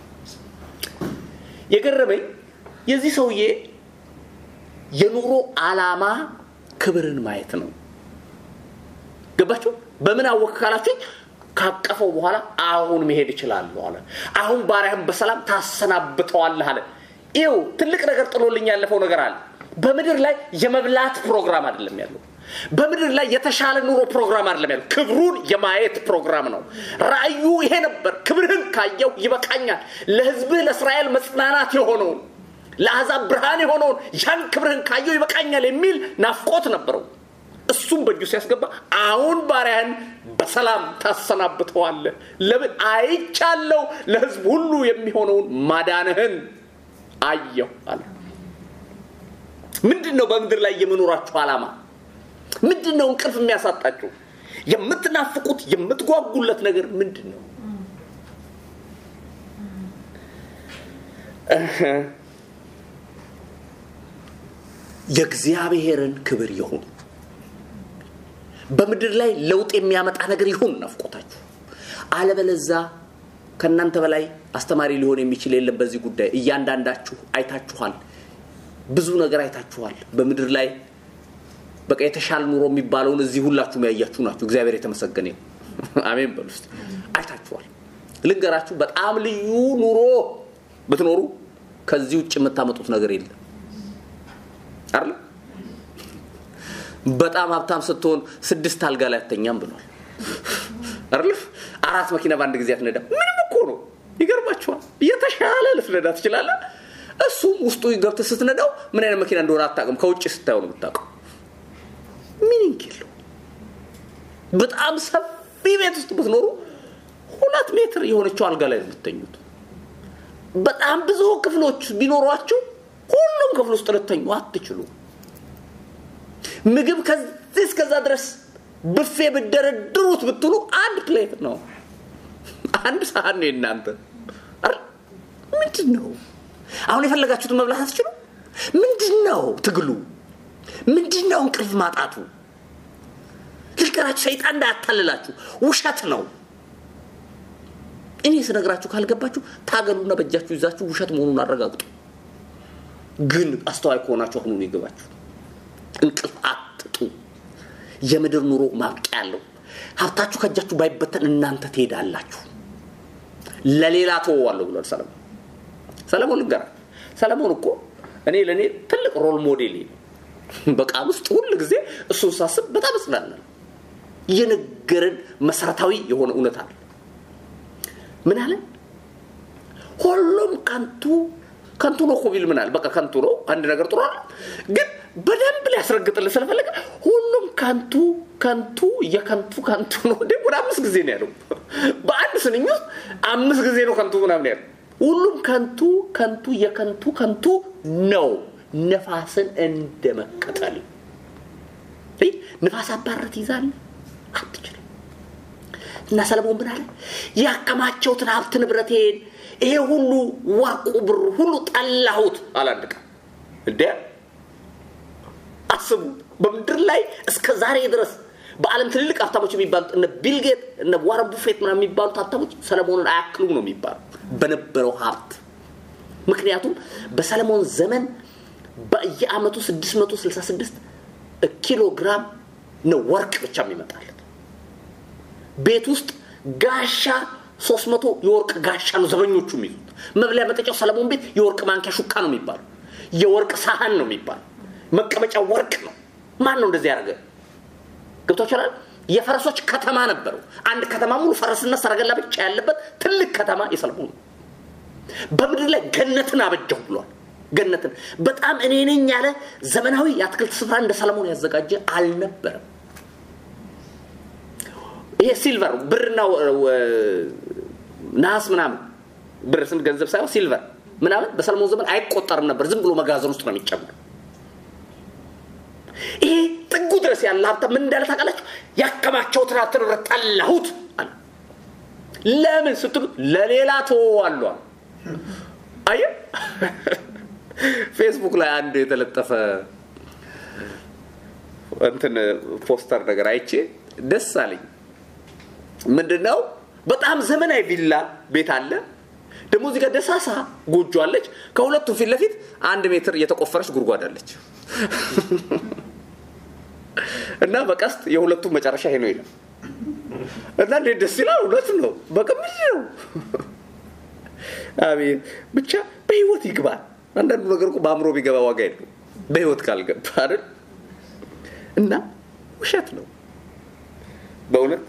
የገረመኝ የዚህ ሰውዬ የኑሮ አላማ ክብርን ማየት ነው ገባችሁ በምን አወቅ ካላችሁ ካቀፈው በኋላ አሁን መሄድ እችላለሁ አለ አሁን ባሪያህን በሰላም ታሰናብተዋለህ አለ ይው ትልቅ ነገር ጥሎልኝ ያለፈው ነገር አለ በምድር ላይ የመብላት ፕሮግራም አይደለም ያለው በምድር ላይ የተሻለ ኑሮ ፕሮግራም አይደለም ያለው ክብሩን የማየት ፕሮግራም ነው ራእዩ ይሄ ነበር ክብርህን ካየው ይበቃኛል ለህዝብህ ለእስራኤል መጽናናት የሆነውን ለአሕዛብ ብርሃን የሆነውን ያን ክብርህን ካየው ይበቃኛል የሚል ናፍቆት ነበረው እሱም በእጁ ሲያስገባ አሁን ባሪያን በሰላም ታሰናብተዋለ ለምን አይቻለው ለህዝብ ሁሉ የሚሆነውን ማዳንህን አየሁ አለ ምንድን ነው በምድር ላይ የመኖራችሁ ዓላማ ምንድን ነው እንቅልፍ የሚያሳጣችሁ የምትናፍቁት የምትጓጉለት ነገር ምንድን ነው የእግዚአብሔርን ክብር ይሁን በምድር ላይ ለውጥ የሚያመጣ ነገር ይሁን ናፍቆታችሁ አለበለዛ ከእናንተ በላይ አስተማሪ ሊሆን የሚችል የለም በዚህ ጉዳይ እያንዳንዳችሁ አይታችኋል ብዙ ነገር አይታችኋል በምድር ላይ በቃ የተሻለ ኑሮ የሚባለውን እዚህ ሁላችሁም ያያችሁ ናችሁ እግዚአብሔር የተመሰገነ አሜን በሉ ውስጥ አይታችኋል ልንገራችሁ በጣም ልዩ ኑሮ ብትኖሩ ከዚህ ውጭ የምታመጡት ነገር የለም አይደል በጣም ሀብታም ስትሆን ስድስት አልጋ ላይ አተኛም ብሏል አይደል አራት መኪና በአንድ ጊዜ አትነዳ ምንም እኮ ነው ይገርማችኋል የተሻለ ልትነዳ ትችላለ እሱም ውስጡ ገብተ ስትነዳው ምን አይነት መኪና እንደሆነ አታቅም ከውጭ ስታየው ነው የምታውቀው ሚኒንግ የለው በጣም ሰፊ ቤት ውስጥ ብትኖሩ ሁለት ሜትር የሆነችው አልጋ ላይ የምትተኙት በጣም ብዙ ክፍሎች ቢኖሯችሁ ሁሉም ክፍል ውስጥ ልተኙ አትችሉ ምግብ ከዚህ እስከዛ ድረስ ብፌ ብደረድሩት ብትሉ አንድ ፕሌት ነው፣ አንድ ሳህን ነው የእናንተ። ምንድን ነው አሁን የፈለጋችሁትን መብላት አትችሉ? ምንድን ነው ትግሉ? ምንድን ነው እንቅልፍ ማጣቱ? ልንገራችሁ፣ ሰይጣን እንዳያታልላችሁ፣ ውሸት ነው። እኔ ስነግራችሁ ካልገባችሁ ታገሉና በእጃችሁ ይዛችሁ ውሸት መሆኑን አረጋግጡ። ግን አስተዋይ ከሆናችሁ አሁኑን ይገባችሁ። እንቅልፍ አትጡ። የምድር ኑሮ ማብቂያ ያለው ሀብታችሁ ከእጃችሁ ባይበተን እናንተ ትሄዳላችሁ። ለሌላ ተወዋለሁ ብሏል ሰለሞን። ሰለሞን ልንገራ፣ ሰለሞን እኮ እኔ ለእኔ ትልቅ ሮል ሞዴል ነው። በቃል ውስጥ ሁል ጊዜ እሱን ሳስብ በጣም እጽናናለሁ። የነገረን መሰረታዊ የሆነ እውነት አለ። ምን አለ? ሁሉም ከንቱ ከንቱ ነው እኮ ቢል ምን አለ? በቃ ከንቱ ነው አንድ ነገር ጥሩ አለ፣ ግን በደንብ ሊያስረግጥልን ስለፈለገ ሁሉም ከንቱ ከንቱ የከንቱ ከንቱ ነው። እንዴ ወደ አምስት ጊዜ ነው ያለው። በአንድ ስንኝ ውስጥ አምስት ጊዜ ነው ከንቱ ምናምን ያለው። ሁሉም ከንቱ ከንቱ የከንቱ ከንቱ ነው፣ ነፋስን እንደመከተል። ንፋስ አባረት ይዛል አትችልም። እና ሰለሞን ምን አለ? ያከማቸውትን ሀብት ንብረቴን ይሄ ሁሉ ወርቁ ብሩ ሁሉ ጠላሁት አላንድ ቀን እንደ አስቡ በምድር ላይ እስከ ዛሬ ድረስ በዓለም ትልልቅ ሀብታሞች የሚባሉት እነ ቢልጌት እነ ዋረን ቡፌት ምናምን የሚባሉት ሀብታሞች ሰለሞንን አያክሉም ነው የሚባሉ በነበረው ሀብት። ምክንያቱም በሰለሞን ዘመን በየአመቱ 666 ኪሎ ግራም ነው ወርቅ ብቻ የሚመጣለት። ቤት ውስጥ ጋሻ 300 የወርቅ ጋሻ ነው ዘበኞቹ የሚይዙት። መብለያ መጠጫው ሰለሞን ቤት የወርቅ ማንኪያ ሹካ ነው የሚባለው። የወርቅ ሳህን ነው የሚባለው። መቀመጫ ወርቅ ነው። ማን ነው እንደዚህ ያደረገ? ገብቷችኋል? የፈረሶች ከተማ ነበረው። አንድ ከተማ ሙሉ ፈረስና ሰረገላ ብቻ ያለበት ትልቅ ከተማ የሰለሞን ነው። በምድር ላይ ገነትን አበጀው ብሏል። ገነትን በጣም እኔ ነኝ ያለ ዘመናዊ የአትክልት ስፍራ እንደ ሰለሞን ያዘጋጀ አልነበረም። ይሄ ሲልቨር ብርና ነሐስ ምናምን ብር ስንት ገንዘብ ሳይሆን ሲልቨር ምናምን በሰለሞን ዘመን አይቆጠርም ነበር። ዝም ብሎ መጋዘን ውስጥ ነው የሚጨምር። ይሄ ጥጉ ድረስ ያለ ሀብታም ምን እንዳለ ታውቃላችሁ? ያከማቸውትን ሀብት ንብረት ጠላሁት አለ። ለምን ስትሉ ለሌላ ተወዋለሁ። አየ ፌስቡክ ላይ አንድ የተለጠፈ እንትን ፖስተር ነገር አይቼ ደስ አለኝ። ምንድን ነው? በጣም ዘመናዊ ቪላ ቤት አለ። ደግሞ እዚህ ጋር ደሳሳ ጎጆ አለች። ከሁለቱም ፊት ለፊት አንድ ሜትር የተቆፈረች ጉድጓድ አለች እና በቀስት የሁለቱም መጨረሻ ይሄ ነው ይላል እና እንዴት ደስ ይላል! እውነት ነው። በቅምጅ ነው። አቤት ብቻ በህይወት ይግባል። አንዳንዱ ነገር እኮ በአእምሮ ቢገባ ዋጋ የለው በህይወት ካልገባ አይደል? እና ውሸት ነው በእውነት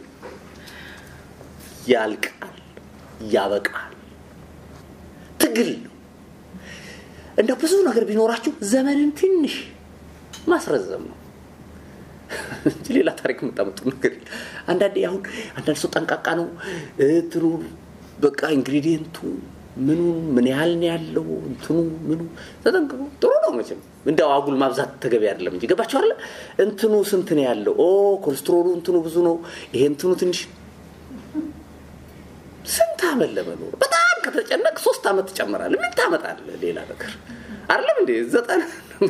ያልቃል፣ ያበቃል። ትግል ነው። እንደ ብዙ ነገር ቢኖራችሁ ዘመንን ትንሽ ማስረዘም ነው እንጂ ሌላ ታሪክ የምታመጡ ነገር አንዳንዴ አሁን አንዳንድ ሰው ጠንቃቃ ነው እንትኑ በቃ ኢንግሪዲየንቱ ምኑ ምን ያህል ነው ያለው እንትኑ ምኑ ተጠንቅቆ ጥሩ ነው መቼም እንደው አጉል ማብዛት ተገቢ አይደለም እንጂ ገባቸው አለ እንትኑ ስንት ነው ያለው ኦ ኮሌስትሮሉ እንትኑ ብዙ ነው ይሄ እንትኑ ትንሽ ስንት አመት ለመኖር በጣም ከተጨነቅ ሶስት አመት ትጨምራለህ ምን ታመጣለህ ሌላ ነገር አይደለም እንዴ ዘጠና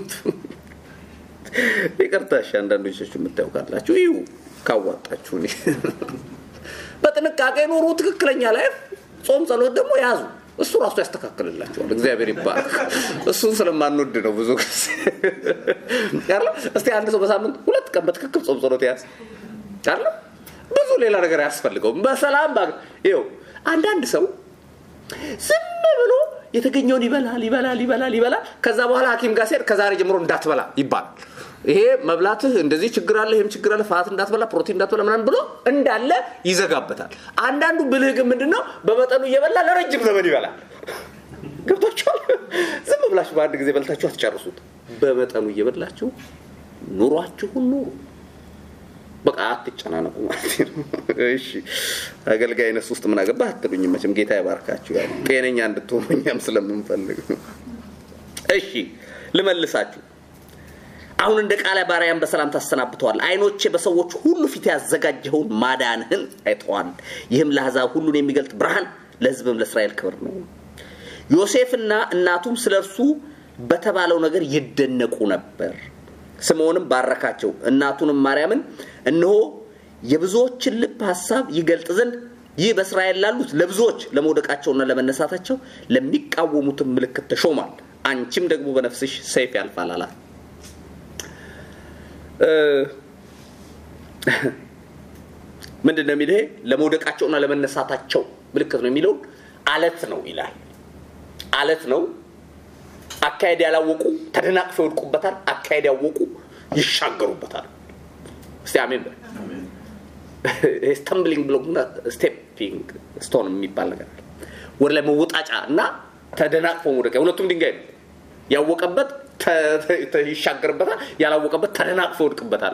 ይቅርታ እሺ አንዳንዶቻችሁ የምታዩ ካላችሁ ይሁ ካዋጣችሁ እኔ በጥንቃቄ ኑሩ ትክክለኛ ላይ ጾም ጸሎት ደግሞ ያዙ እሱ ራሱ ያስተካክልላቸዋል እግዚአብሔር ይባረክ እሱን ስለማንወድ ነው ብዙ ጊዜ ያለ እስቲ አንድ ሰው በሳምንት ሁለት ቀን በትክክል ጾም ጸሎት ያዝ አለ ብዙ ሌላ ነገር አያስፈልገውም በሰላም ባ ይው አንዳንድ ሰው ዝም ብሎ የተገኘውን ይበላል ይበላል ይበላል ይበላል ከዛ በኋላ ሀኪም ጋር ሲሄድ ከዛሬ ጀምሮ እንዳትበላ ይባላል ይሄ መብላትህ እንደዚህ ችግር አለ ይህም ችግር አለ ፋት እንዳትበላ ፕሮቲን እንዳትበላ ምናምን ብሎ እንዳለ ይዘጋበታል አንዳንዱ ብልህ ግን ምንድን ነው በመጠኑ እየበላ ለረጅም ዘመን ይበላል ገብቷችኋል ዝም ብላችሁ በአንድ ጊዜ በልታችሁ አትጨርሱት በመጠኑ እየበላችሁ ኑሯችሁን ኑሩ በቃ አትጨናነቁ ማለት ነው እሺ አገልጋይነት ውስጥ ምን አገባ አትሉኝ መቼም ጌታ ይባርካችሁ ያው ጤነኛ እንድትሆኑ እኛም ስለምንፈልግ ነው እሺ ልመልሳችሁ አሁን እንደ ቃለ ባሪያን በሰላም ታሰናብተዋል። አይኖቼ በሰዎች ሁሉ ፊት ያዘጋጀኸውን ማዳንህን አይተዋል። ይህም ለአሕዛብ ሁሉን የሚገልጥ ብርሃን፣ ለሕዝብም ለእስራኤል ክብር ነው። ዮሴፍና እናቱም ስለ እርሱ በተባለው ነገር ይደነቁ ነበር። ስምዖንም ባረካቸው፣ እናቱንም ማርያምን እነሆ የብዙዎችን ልብ ሀሳብ ይገልጥ ዘንድ ይህ በእስራኤል ላሉት ለብዙዎች ለመውደቃቸውና ለመነሳታቸው ለሚቃወሙትም ምልክት ተሾሟል። አንቺም ደግሞ በነፍስሽ ሰይፍ ያልፋል አላት። ምንድን ነው የሚል ይሄ ለመውደቃቸውና ለመነሳታቸው ምልክት ነው የሚለውን አለት ነው ይላል። አለት ነው። አካሄድ ያላወቁ ተደናቅፈው ይወድቁበታል። አካሄድ ያወቁ ይሻገሩበታል። እስቲ አሜን በል። ስተምብሊንግ ብሎክ እና ስቴፒንግ ስቶን የሚባል ነገር አለ። ወደ ላይ መወጣጫ እና ተደናቅፎ መውደቂያ ሁለቱም ድንጋይ ነው። ያወቀበት ይሻገርበታል፣ ያላወቀበት ተደናቅፎ ይወድቅበታል።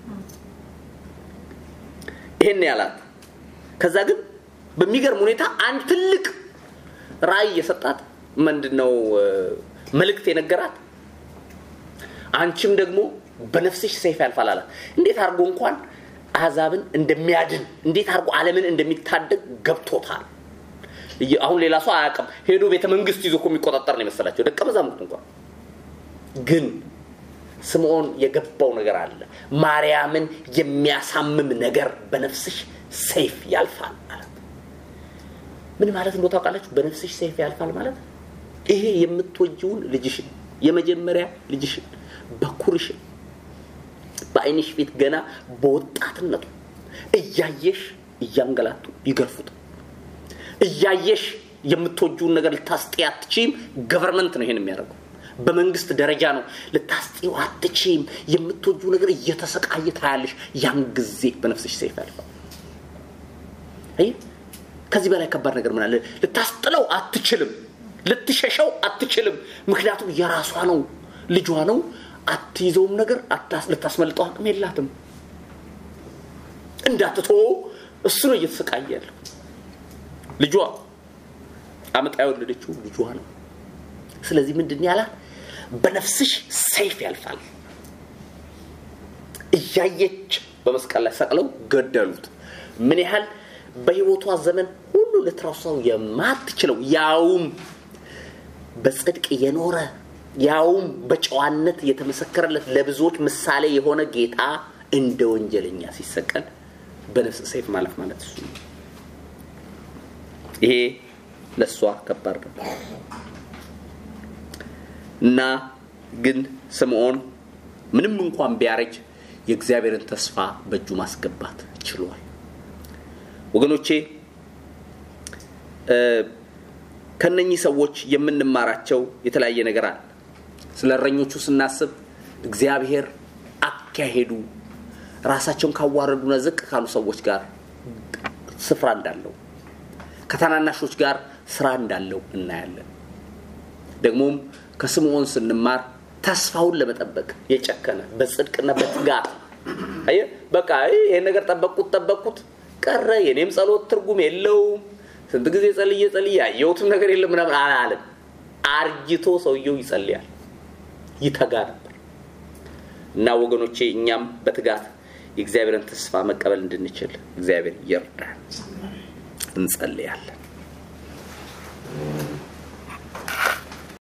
ይሄን ያላት ከዛ ግን በሚገርም ሁኔታ አንድ ትልቅ ራእይ የሰጣት ምንድን ነው መልእክት የነገራት አንቺም ደግሞ በነፍስሽ ሰይፍ ያልፋል አላት። እንዴት አድርጎ እንኳን አሕዛብን እንደሚያድን እንዴት አድርጎ ዓለምን እንደሚታደግ ገብቶታል። አሁን ሌላ ሰው አያውቅም። ሄዶ ቤተ መንግስት ይዞ እኮ የሚቆጣጠር ነው የመሰላቸው ደቀ መዛሙርት እንኳን። ግን ስምዖን የገባው ነገር አለ። ማርያምን የሚያሳምም ነገር በነፍስሽ ሰይፍ ያልፋል ማለት ምን ማለት እንደው ታውቃላችሁ? በነፍስሽ ሰይፍ ያልፋል ማለት ይሄ የምትወጂውን ልጅሽን የመጀመሪያ ልጅሽን በኩርሽን በአይንሽ ፊት ገና በወጣትነቱ እያየሽ እያንገላቱ ይገርፉት እያየሽ የምትወጂውን ነገር ልታስጤ አትችም። ገቨርንመንት ነው ይሄን የሚያደርገው። በመንግስት ደረጃ ነው። ልታስጤው አትችም። የምትወጂው ነገር እየተሰቃየ ታያለሽ። ያን ጊዜ በነፍስሽ ሰይፍ ያልፋል። አይ ከዚህ በላይ ከባድ ነገር ምን አለ? ልታስጥለው አትችልም። ልትሸሸው አትችልም። ምክንያቱም የራሷ ነው፣ ልጇ ነው። አትይዘውም ነገር ልታስመልጠው አቅም የላትም። እንዳትቶ እሱ ነው እየተሰቃየ ያለው። ልጇ አመጣ የወለደችው ልጇ ነው። ስለዚህ ምንድን ያላት በነፍስሽ ሰይፍ ያልፋል። እያየች በመስቀል ላይ ሰቅለው ገደሉት። ምን ያህል በህይወቷ ዘመን ሁሉ ልትረሳው የማትችለው ያውም በጽድቅ የኖረ ያውም በጨዋነት የተመሰከረለት ለብዙዎች ምሳሌ የሆነ ጌታ እንደ ወንጀለኛ ሲሰቀል በነፍስ ሰይፍ ማለፍ ማለት እሱ ነው። ይሄ ለእሷ ከባድ ነው እና ግን ስምዖን ምንም እንኳን ቢያረጅ የእግዚአብሔርን ተስፋ በእጁ ማስገባት ችሏል። ወገኖቼ ከነኚህ ሰዎች የምንማራቸው የተለያየ ነገር አለ። ስለ እረኞቹ ስናስብ እግዚአብሔር አካሄዱ ራሳቸውን ካዋረዱና ዝቅ ካሉ ሰዎች ጋር ስፍራ እንዳለው ከታናናሾች ጋር ስራ እንዳለው እናያለን። ደግሞም ከስምዖን ስንማር ተስፋውን ለመጠበቅ የጨከነ በጽድቅና በትጋት አየህ፣ በቃ ይሄን ነገር ጠበቅኩት ጠበቅኩት ቀረ፣ የኔም ጸሎት ትርጉም የለውም፣ ስንት ጊዜ ጸልዬ ጸልዬ ያየሁትም ነገር የለም ምናምን አላለም። አርጅቶ ሰውየው ይጸልያል፣ ይተጋ ነበር እና ወገኖቼ እኛም በትጋት የእግዚአብሔርን ተስፋ መቀበል እንድንችል እግዚአብሔር ይርዳን። እንጸልያለን።